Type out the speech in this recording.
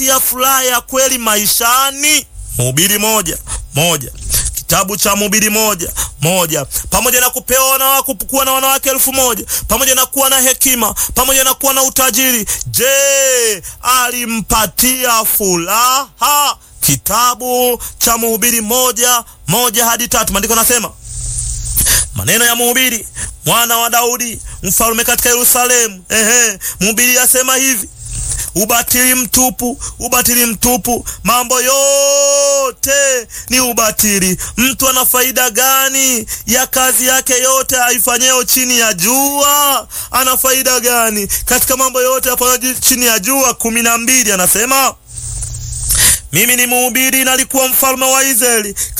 ya furaha ya kweli maishani. Mhubiri moja moja kitabu cha Mhubiri moja moja. Pamoja na kupewa wanawake, kuwa na wanawake elfu moja pamoja na kuwa na hekima, pamoja na kuwa na utajiri, je, alimpatia furaha? Kitabu cha Mhubiri moja moja hadi tatu, maandiko nasema maneno ya Mhubiri mwana wa Daudi mfalme katika Yerusalemu. Ehe, Mhubiri asema hivi Ubatili mtupu, ubatili mtupu, mambo yote ni ubatili. Mtu ana faida gani ya kazi yake yote aifanyayo chini ya jua? Ana faida gani katika mambo yote afanyayo chini ya jua? kumi na mbili anasema mimi ni mhubiri, nalikuwa mfalme wa Israeli